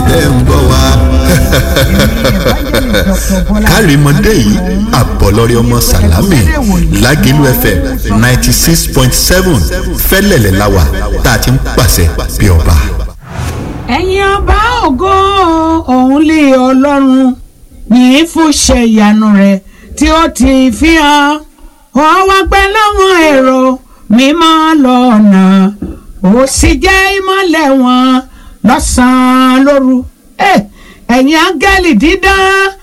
tẹ́ ń bọ̀ wá. kárìmọ́dé yìí àbọ̀lọ́rẹ́ ọmọ sàlámì lágẹ̀lú fm ninety six point seven fẹ́lẹ̀lẹ̀ láwà tá a ti ń pàṣẹ bí ọba. ẹ̀yin ọba ògo òun lé ọlọ́run yìí fún ṣe ìyanu rẹ̀ tí ó ti fi hàn ó wá pẹ́ láwọn èrò mímọ́ lọ́nà ó sì jẹ́ ìmọ́lẹ̀ wọn lọ́sàn-án lóru ẹ̀yin áńgẹ́lì dídán